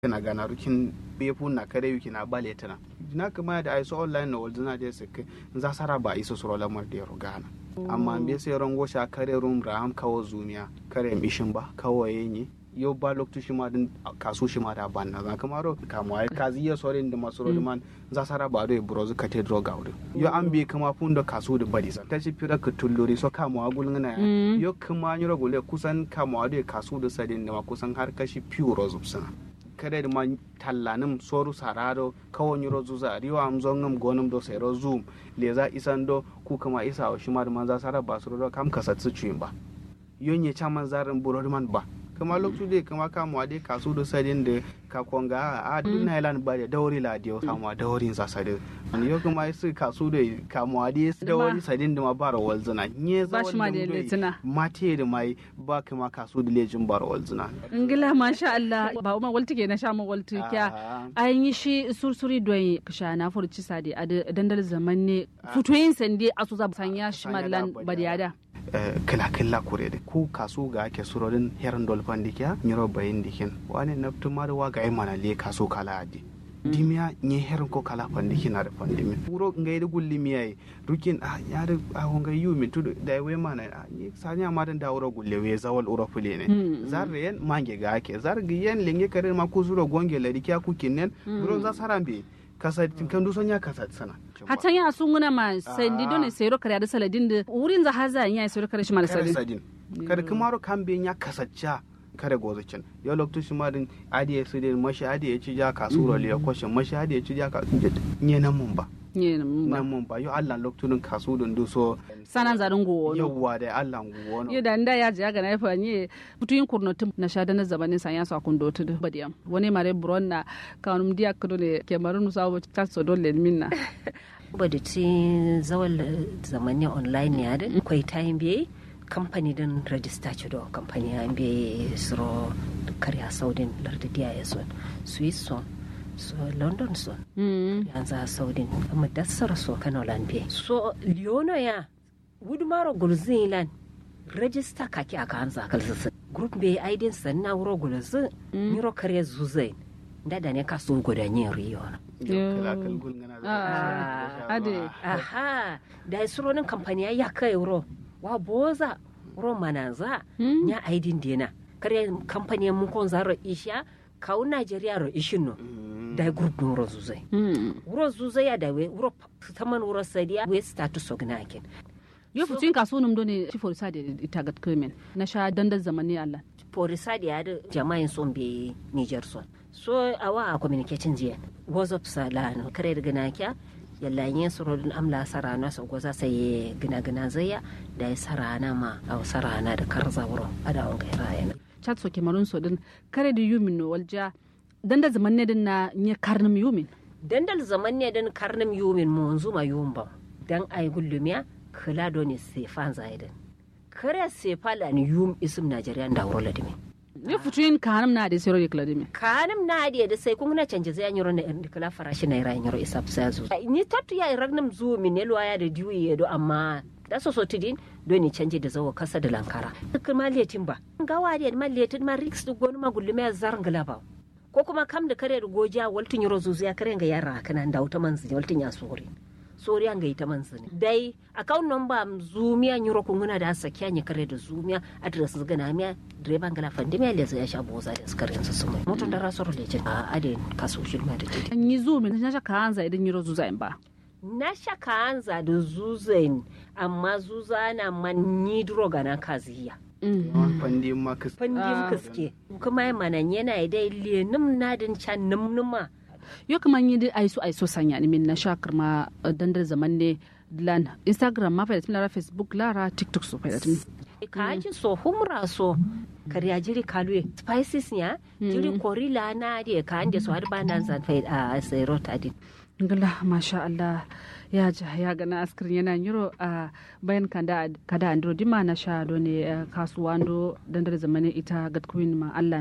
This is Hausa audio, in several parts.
kana gana rukin befu na kare yuki na bale tana na kama da aiso online na waldu na je sike za sara ba iso suro lamar da yaro gana amma be sai rango sha kare rum raham kawo zumiya kare mishin ba kawo yenyi yo ba loktu shi ma din kasu shi ma da ban na za kamaro kamo ai kazi ya sorin da masu man za sara ba do brozu kate droga wuri yo an bi kama fun da kasu da badi sa tashi fira ka tulluri so kamo agul ngana yo kuma nyuro gule kusan kamo ado kasu da sadin da kusan har kashi pure zubsana kare da ma tallanim soru sarado kawo nyuro zuza riwa am zongam gonum do sero zoom leza isan do ku kama isa o shima da manza sara ba suru do kam kasatsu ba yonye chaman zarin burori man ba kama lokacin da kama kama dai kasu da sadin da ka konga a duna ilan ba da dauri la dio kama daurin sa sadin an yo kuma su kasu da kama dai dauri sadin da ma bara walzuna nye za Bashi ma da letina. mate da mai ba kama kasu da lejin bara walzuna ngila masha Allah ba uma walti ke na sha mu walti kya an yi shi sursuri don kasha na furci sadi a dandal zaman ne futoyin sande asu za sanya shi mallan badiyada kila kila kure da ku kasu ga ake surorin herin dolfan dikiya nyiro bayin dikin wani naftu ma da waga ai mana le kasu kala adi dimiya nye herin ko kala pandiki na da pandimi wuro ngai da gulli miyai rukin a ya da a honga yu min tudu da we mana a ni sanya ma da wuro gulle we zawal uro fule ne zarre yen mange ga ake zargi yen lenge kare ma ku suro gonge la dikiya ku kinnen wuro za sarambe kasa kan duson ya kasa sana hatan ya sun guna ma sandi dole sayro kare da saladin da wurin za haza ya sayro kare shi ma da kare saladin sadin kada kumaro kambe ya kasacca kare gozacin ya lokacin shi ma din adi ya sidin mashi adi ya ci ja kasuro liya kwashin mashi adi ya ci ja ka nye nan mun ba ne nan ba nan mun ba yo Allah lokacin kasu dun du so sanan zarin go no yawwa da Allah nguwo no yo da nda ya ji ga na fa ni putuyin kurnotin na sha da na zabanin san ya sa kun do tudu badiyam wani mare buron na kanum dia kudo ne ke marun sa wo ta so dole minna bada ci zawal zamani online ne da kwai time biye kamfani din rajista ci do kamfani ya biye suro karya saudin lardadiya ya son swiss son so london son mm yanzu a saudin amma dassar so kano lambe so liono ya wudmaro gulzilan rajista kaki aka hanza kalsisi group bai aidin sanna wuro gulzi miro karya zuzai dada ne kaso gudanyin riyo na kala kal gul ngana Ah, ade. aha da suronin kamfani ya kai wuro wa boza wuro mananza Mm. nya aidin dena kare kamfani mun kon zaro isha kawo najeriya ro ishin no da group no wuro zuzai mm wuro zuzai ya da we wuro taman wuro sadiya we status ognakin yo putuyin kasu num do ne ci for sa da ita ga kremen na sha dandal zamani Allah polisa da ya da jama'in son be niger son so awa a communicating jiya whatsapp sala no kare da gana kya yalla yin surodin amla sarana sa goza sai gina gina zaya da ya sarana ma a sarana da karza wuro ada on gaira yana chat so kemarun so din kare da yumin no walja dandal zaman ne din na nye karnum yumin dandal zaman ne dan karnim yumin mu zuma yumba dan ay gullumiya kala do ne sefan zaidan kare sefala ni yum isum najeriya da wuro ladimi yo putuyin kanum na da sero de kladimi kanim na adiya da sai kun na canje zai yanyoro na irin kala farashi na ira yanyoro isa sa zu ni tattu ya ragnam zu min ne ya da diwi ya do amma da so so tidin do ni canje da zawo kasa da lankara kuma letin ba gawa da ma letin ma riks du gonu ma gullume zar ba ko kuma kam da kare da goja waltin yoro zuzu ya kare ga yara kana da wuta manzi waltin ya sori sori an ga ita manzi ne dai account number zumiya nyoro kunguna da sakiya ni kare da zumiya address gana miya direban gala fandi miya leza ya sha boza da skarin su sumai mutun da rasoro leje a adin kaso shirma da titi an yi zumin na sha kanza idan yiro zuza in ba na shaka hanza da zuzain amma zuza na manni droga na kaziya fandi ma kas fandim kaske kuma ya manan yana dai lenim nadin can numnuma yo kaman yi dai aiso aiso sanya ni min na sha karma dandal zaman ne lan instagram ma fa da lara facebook lara tiktok so fa da tun ka ji so humra so karya jiri kalwe spices ya jiri korila na de ka ande so har banan zan fa a sayro tadin ngala masha Allah ya ja ya gana askirin yana yiro a bayan kada kada andro dima na sha do ne kasuwa ndo dandal zaman ita gatkuin ma Allah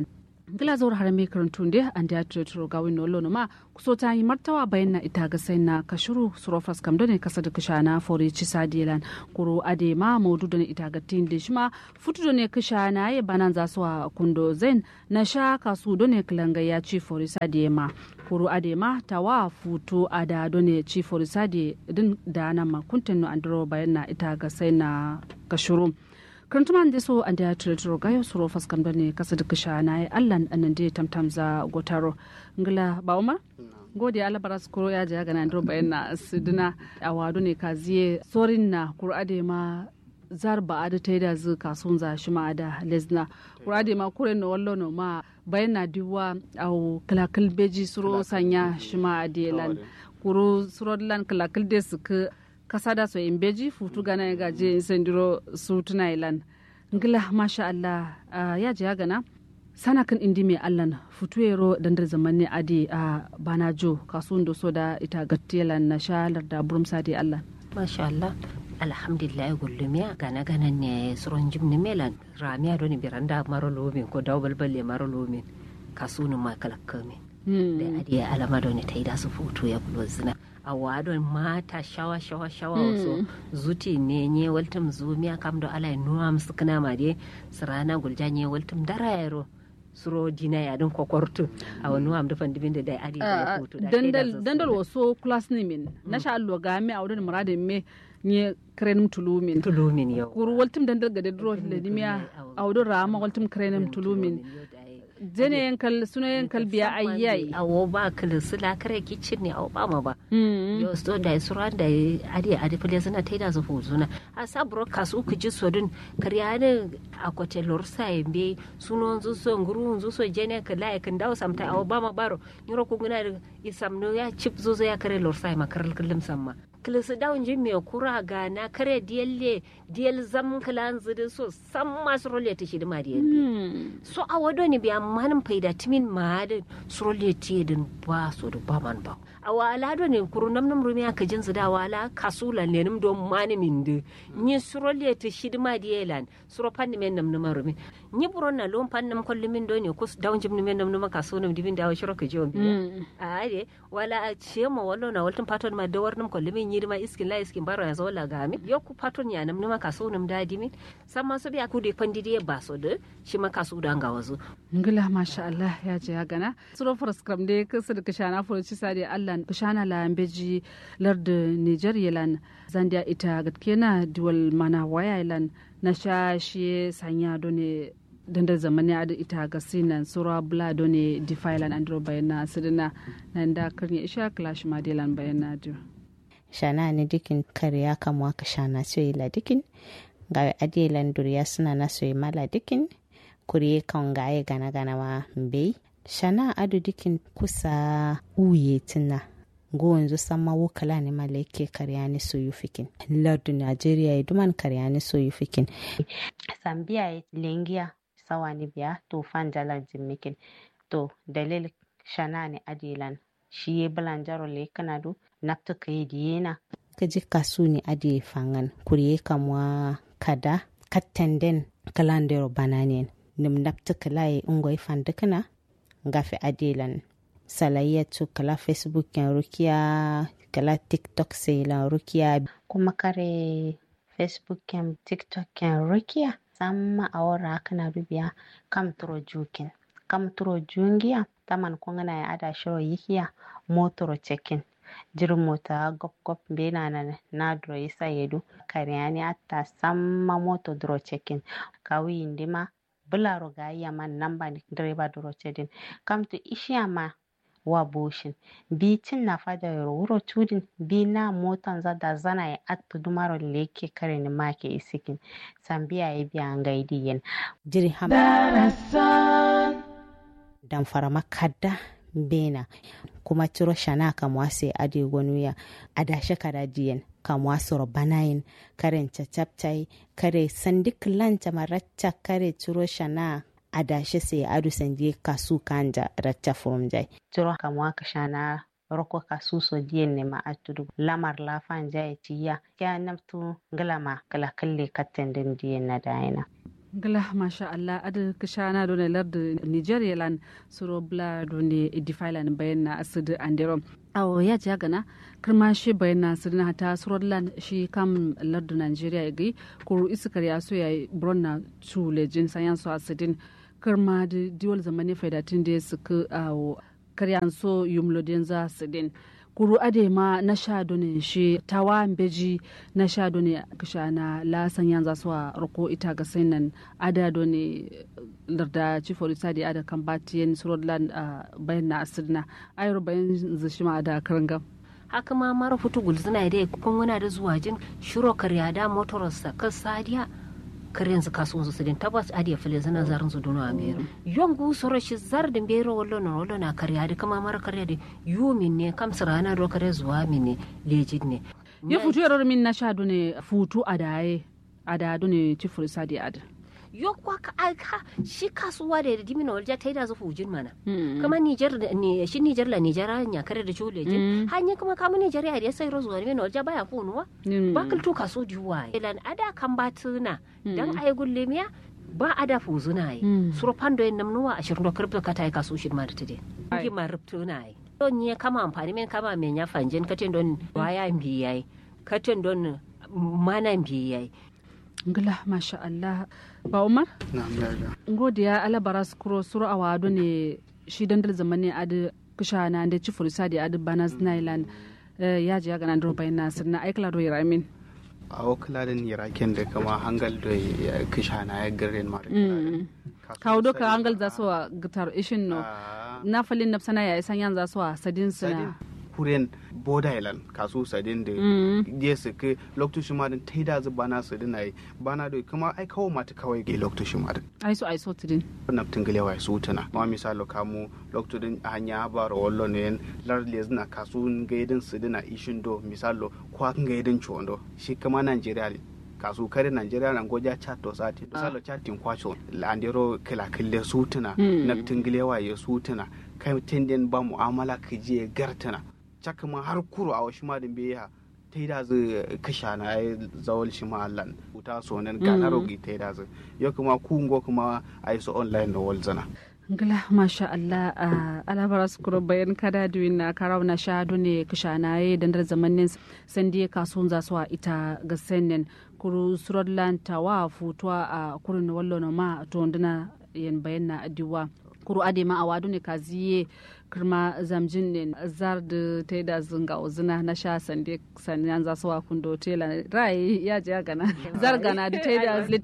gila zuwa har mai karantun da an da ya turo ga wani lolo ma kuso ta yi martawa bayan na ita ga sai na kashuru surofas kam ne kasa da kisha na fori ci sadilan kuro ade ma maudu da ita ga tin da shi ma futu da ne kisha na ya banan za su a kundo zain na sha kasu da ne kilanga ya ci fori sadiye ma kuro ade ma tawa futu ada da ne ci fori sadiye din da na ma kuntin no andro bayan na ita ga sai na kashuru kantuman da so an da turo gayo suro faskan bane kasa da kisha na ya allan anan da tamtam za gotaro ngila ba umar gode ala baras kuro ya ja gana ndro bayan na sidina a wado ne kaziye sorin na kurade ma zar ba ada ta da zu kasun za shi ma da lesna kurade ma kure no wallo no ma bayan na diwa au kalakal beji suro sanya shi ma adelan kuru suro lan kalakal de su kasa da so in beji futu gana ya gaje sendiro su tuna ilan ngila masha Allah ya ji ya gana sana kan indi mai Allah futu yero dandar zaman ne adi a bana jo kasuwan da so da ita gattiyalan na shalar da burum sadi Allah masha Allah alhamdulillah gullumiya gana gana ne suron jimni melan ramiya doni biranda maro lomin ko daw balballe maro lomin kasunu ma kalakkami da adiya alama doni ta yi da su futu ya bulo zina a wadon mata shawa shawa shawa so zuti ne nye waltum zumiya kam do ala nuwa musu kana ma de sirana gulja nye waltum dara yaro suro dina ya dun kokortu a wani wa amda fandi bin da dai adi da hutu da dandal dandal waso class ne min na sha allo ga me a wurin muradin me nye krenim tulumin tulumin yau kuru waltum dandal ga de dro le dimiya a wurin rama waltum krenim tulumin jene yankal suna yankal biya ayyai awo ba kala sula kare kicin ne awo ba ma ba yo so da sura da adi adi fule suna taida su fu suna a sa broadcast uku ji sodun kariya ne a kwace lorsa yambe suno zu so nguru zu so jene kala ya kan dawo samta awo ba ma baro nyoro ko nguna isam no ya chip zo zo ya kare lorsa ma karal kullum samma kilisi dawun jin mai kura ga na kare diyalle diyal zam kilan zidi so san masu role ta shidima diyalle so a wado ne biya manin faida timin mahadin su role ta yadin ba so da ba man ba a wala do ne kuru nam nam rumi aka jin zida wala kasula ne nim don mani min de ni su role ta shidima diyalan su ro panni men nam nam rumi ni buron na lon pan nam kolli min do ne kus dawun jim men nam nam kaso nam dibin dawo shiro ka jiwon biya a ade wala a ce ma wallo na waltin paton ma dawar nam kolli min yirma iskin la iskin baro ya zola gami yo ku paton ya nam numa kaso nam dadi min san ma so biya ku de pandi de ba so de shi ma kaso da nga wazo ngila masha Allah ya je ya gana suro for scrum de kasu da kashana for ci sade Allah kashana la ambeji lard Niger yelan zandia ita gatkena dual mana waya yelan na sha shi sanya done dandar zamani a ita ga sinan sura bula done defailan andro bayana sidina nan da karni isha clash madelan bayana dio shana ni dikin kariya kamwa ka shana soyi la dikin ga adiye landuriya suna na soyi mala dikin kuriye kan gaye gana gana ma mbei shana adu dikin kusa uye tina go yanzu sama wukala ne malaike kariya ni soyu fikin lardu nigeria ya duman kariya ni soyu fikin sambiya ya lengiya sawa ni biya to fan jalar jimikin to dalil shana ne adilan shi ya bulanjaro le kana do napta ka yi diyena ka ji kasu ni adi fangan kuriye kamwa kada kattenden kalandero bananen nim napta kala yi ungoy fandikana ngafe adilan salayyatu kala facebook yan rukiya kala tiktok sai rukiya kuma kare facebook yan tiktok yan rukiya samma awara kana rubiya kam turo jukin kam turo jungiya taman kongana ya ada shiro yikiya motoro cekin jirin mota gop gop be na na na dro isa yedu karyani atta samma moto dro cekin kawi indima bularo ga iya man namba direba dro cedin kam to ishiyama wa boshin bi tin na fada yoro wuro tudin bi na motan za da zana ya attu dumaro leke kare ni make isikin sambiya ya biya ngaidi yen jiri ham dan farama kadda bena kuma ciro shana kamwa se ade gonuya adashe kada diyen kamwa soro banayin karen cacaptai kare sandik lanta maracca kare ciro shana adashe se adu sandi kasu kanja racca furumjai ciro kamwa ka shana roko kasu so diyen ne ma atudu lamar lafan jai tiya kya namtu ngalama kala kalle katten den diyen na dayina gala masha Allah adal kishana done lardu Nigeria lan suro bla done idifailan bayan na asidu andero awo ya ja gana kirma shi bayan na asidu na ta suro lan shi kam lardu Nigeria gi kuru iskar ya so ya bron na chu lejin sayan so asidin kirma di diwal zamani faidatin da suka awo karyan so yumlo den za asidin kuru ade ma na sha done shi tawa beji na sha done kisha na la sanyan za su a roko ita ga nan ada done larda chief of da ada kan batiyen surodland bayan na asirna ayar bayan zishi ma ada karanga haka ma mara futu gulzina dai kun wana da zuwa jin shiro karya da motorarsa kan sadiya karen su kasuwan su sidin tabbas adiya fili zana zarin su dunu a bero yon gu soro shi zar da bero wallo na wallo na karya da kama mara karya da yu min ne kam rana do kare zuwa min ne lejid ne ya futu yarar min na sha dune futu a daye a da dune cifur sadi ad yo kwa ka aika shi kasuwa da da dimina walja ta yi da zufu jin mana kama Nijar ne shi Nijar la Nijara nya kare da chule jin hanya kuma kama Nijar ya da sai rozuwa ne walja baya kunuwa bakal to kaso diwa ilan ada kan batuna dan ay gulle miya ba ada fuzuna yi suro pando en namnuwa ashirin do kripto kata ay kaso shin ma da tade ngi ma ruptuna yi don ne kama amfani men kama men ya fanjin katen don waya mbiyai katen don mana mbiyai ngila masha Allah ba Umar na yaga ngodiya alabara skuro suro awado ne shi dandal zamani adi kushana da ci furisa da adi banas nailand ya ji ga nan bayan nasir na aikla do yaramin a wakila da iraken da kama hangal da ya kisha na ya garin mara kawo doka hangal za su wa gitar ishin no na falin nafsana ya isan yan za su wa sadin suna kuren border island kasu sadin da ya su ke lokacin ma din taida zu bana su din ai bana da kuma ai kawo mata kawai ga lokacin ma din ai so ai so tidin na tingale wa su tana ma misalo kamu lokacin hanya ba ro wallo ne lar le zina kasu ga yidin su dina ishin do misalo kwa ga yidin chondo shi kama Nigeria kasu kare Nigeria nan goja chat to sati misalo chatin kwacho andero kila kille su tana na tingale wa ya su tana kai tindin ba mu'amala ka je gartana caka ma har kuro a wasu madin biya ta yi da zai kasha na ya zawal shi ma'allan wuta so nan ga na rogi ta yi da zai yau kuma kungo kuma a yi su online da walzana ngila masha Allah a alabara skuro bayan kada duwin na karau na sha ne kasha na ya dandar zamanin sandi kasuwan zasuwa ita ga sennen kuru surodland tawa futuwa a kurin wallo na ma to ndina yan bayan na adiwa kuru ade ma awadu ne kaziye kirma zamjin ne zar da ta da zunga uzina na sha sande sanyan za su wa kundo tela rai ya je gana zar gana da ta da